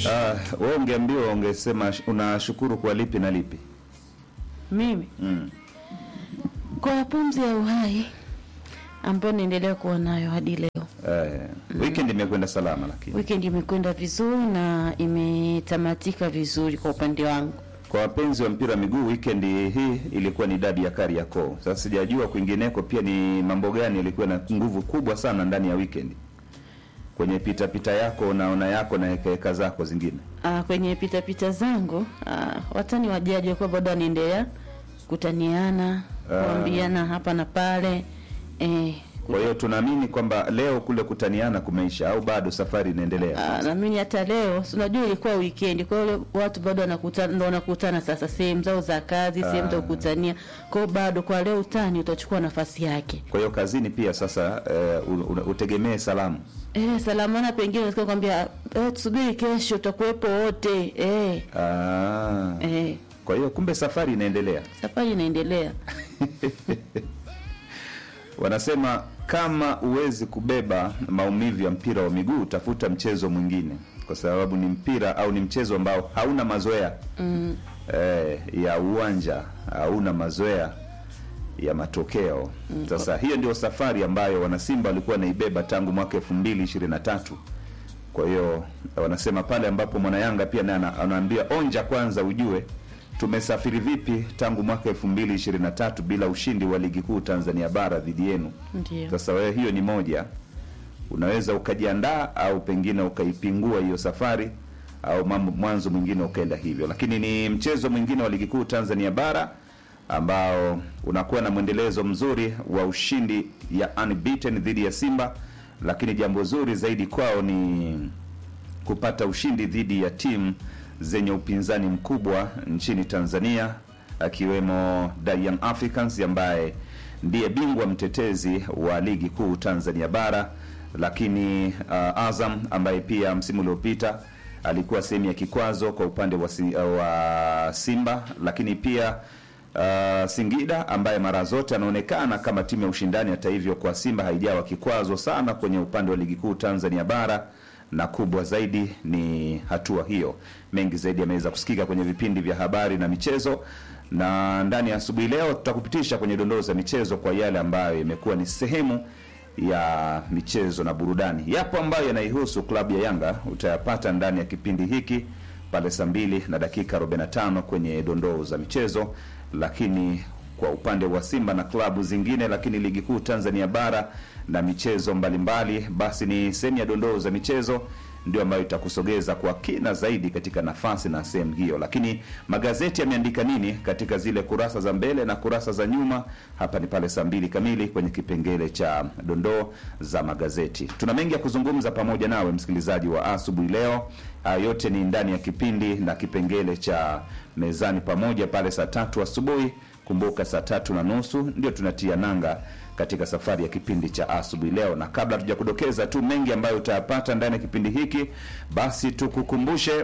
Ah, wewe ungeambiwa ungesema sh- unashukuru kwa lipi na lipi? Mimi Mm. kwa pumzi ya uhai ambayo naendelea kuwa nayo hadi leo. Eh, weekend imekwenda salama lakini. Weekend imekwenda vizuri na imetamatika vizuri kwa upande wangu. Kwa wapenzi wa mpira wa miguu weekend hii ilikuwa ni dabi ya Kariakoo. Sasa sijajua kwingineko pia ni mambo gani yalikuwa na nguvu kubwa sana ndani ya weekend. Kwenye pita pita yako unaona yako na heka zako zingine. Ah, kwenye pita pita zangu ah, watani wajaji walikuwa bado wanaendelea kutaniana, Ah. kuambiana hapa na pale eh, Kwa hiyo tunaamini kwamba leo kule kutaniana kumeisha au bado safari inaendelea. Ah, naamini hata leo si unajua ilikuwa weekend, kwa hiyo watu bado wanakutana, ndo wanakutana sasa sehemu zao za kazi, sehemu za Ah. kukutania. Kwa hiyo bado kwa leo utani utachukua nafasi yake. Kwa hiyo kazini pia sasa eh, u- u- utegemee salamu. Eh, salamana pengine unasikia kwambia eh, tusubiri kesho tutakuwepo wote. Eh, Ah. eh, Kwa hiyo kumbe safari inaendelea. safari inaendelea. Wanasema kama huwezi kubeba maumivu ya mpira wa miguu, tafuta mchezo mwingine, kwa sababu ni mpira au ni mchezo ambao hauna mazoea Mm, eh, ya uwanja, hauna mazoea ya matokeo. Sasa hiyo ndio safari ambayo wanasimba walikuwa wanaibeba tangu mwaka elfu mbili ishirini na tatu. Kwa hiyo wanasema pale ambapo mwanayanga pia naye ana- anaambia onja kwanza ujue tumesafiri vipi tangu mwaka elfu mbili ishirini na tatu bila ushindi wa ligi kuu Tanzania bara dhidi yenu. ndio. Sasa wewe, hiyo ni moja, unaweza ukajiandaa au pengine ukaipingua hiyo safari au mambo mwanzo mwingine ukaenda hivyo, lakini ni mchezo mwingine wa ligi kuu Tanzania bara ambao unakuwa na mwendelezo mzuri wa ushindi ya unbeaten dhidi ya Simba, lakini jambo zuri zaidi kwao ni kupata ushindi dhidi ya timu zenye upinzani mkubwa nchini Tanzania akiwemo The Young Africans ambaye ndiye bingwa mtetezi wa ligi kuu Tanzania bara, lakini uh, Azam ambaye pia msimu uliopita alikuwa sehemu ya kikwazo kwa upande wa, si, uh, wa Simba, lakini pia uh, Singida ambaye mara zote anaonekana kama timu ya ushindani. Hata hivyo, kwa Simba haijawa kikwazo sana kwenye upande wa ligi kuu Tanzania bara na kubwa zaidi ni hatua hiyo. Mengi zaidi yameweza kusikika kwenye vipindi vya habari na michezo, na ndani ya asubuhi leo tutakupitisha kwenye dondoo za michezo kwa yale ambayo yamekuwa ni sehemu ya michezo na burudani. Yapo ambayo yanaihusu klabu ya Yanga, utayapata ndani ya kipindi hiki pale saa mbili na dakika 45 kwenye dondoo za michezo, lakini kwa upande wa Simba na klabu zingine, lakini ligi kuu Tanzania bara na michezo mbalimbali mbali, basi ni sehemu ya dondoo za michezo ndio ambayo itakusogeza kwa kina zaidi katika nafasi na sehemu hiyo. Lakini magazeti yameandika nini katika zile kurasa za mbele na kurasa za nyuma? Hapa ni pale saa mbili kamili kwenye kipengele cha dondoo za magazeti. Tuna mengi ya kuzungumza pamoja nawe msikilizaji wa asubuhi leo. Haya yote ni ndani ya kipindi na kipengele cha mezani pamoja pale saa tatu asubuhi. Kumbuka saa tatu na nusu ndio tunatia nanga katika safari ya kipindi cha asubuhi leo, na kabla tuja kudokeza tu mengi ambayo utayapata ndani ya kipindi hiki, basi tukukumbushe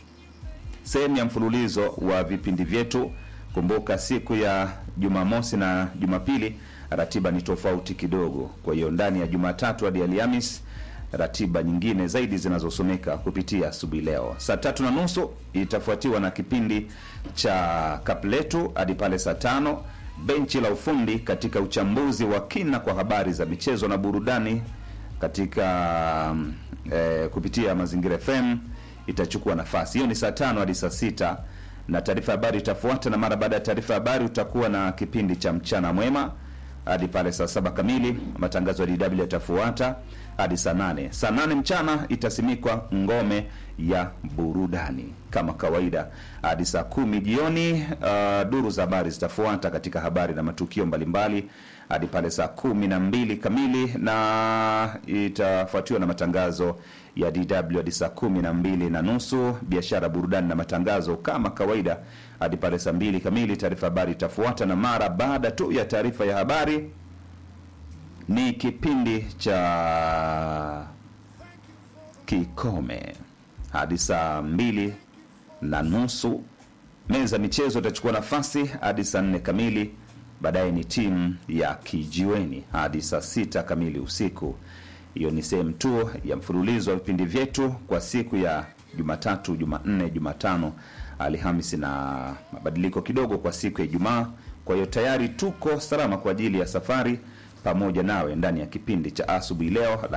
sehemu ya mfululizo wa vipindi vyetu. Kumbuka siku ya Jumamosi na Jumapili ratiba ni tofauti kidogo, kwa hiyo ndani ya Jumatatu hadi Alhamis ratiba nyingine zaidi zinazosomeka kupitia asubuhi leo. Saa tatu na nusu itafuatiwa na kipindi cha kapletu hadi pale saa tano benchi la ufundi katika uchambuzi wa kina kwa habari za michezo na burudani katika mm, eh, kupitia Mazingira FM itachukua nafasi hiyo. Ni saa tano hadi saa sita na taarifa ya habari itafuata, na mara baada ya taarifa ya habari utakuwa na kipindi cha mchana mwema hadi pale saa saba kamili. Matangazo ya DW yatafuata hadi saa nane. Saa nane mchana itasimikwa ngome ya burudani kama kawaida hadi saa kumi jioni. Uh, duru za habari zitafuata katika habari na matukio mbalimbali hadi pale saa kumi na mbili kamili na itafuatiwa na matangazo ya DW hadi saa kumi na mbili na nusu. Biashara, burudani na matangazo kama kawaida hadi pale saa mbili kamili. Taarifa habari itafuata, na mara baada tu ya taarifa ya habari ni kipindi cha kikome hadi saa mbili na nusu. Meza michezo itachukua nafasi hadi saa nne kamili. Baadaye ni timu ya kijiweni hadi saa sita kamili usiku. Hiyo ni sehemu tu ya mfululizo wa vipindi vyetu kwa siku ya Jumatatu, Jumanne, Jumatano, Alhamisi na mabadiliko kidogo kwa siku ya Ijumaa. Kwa hiyo tayari tuko salama kwa ajili ya safari pamoja nawe ndani ya kipindi cha asubuhi leo,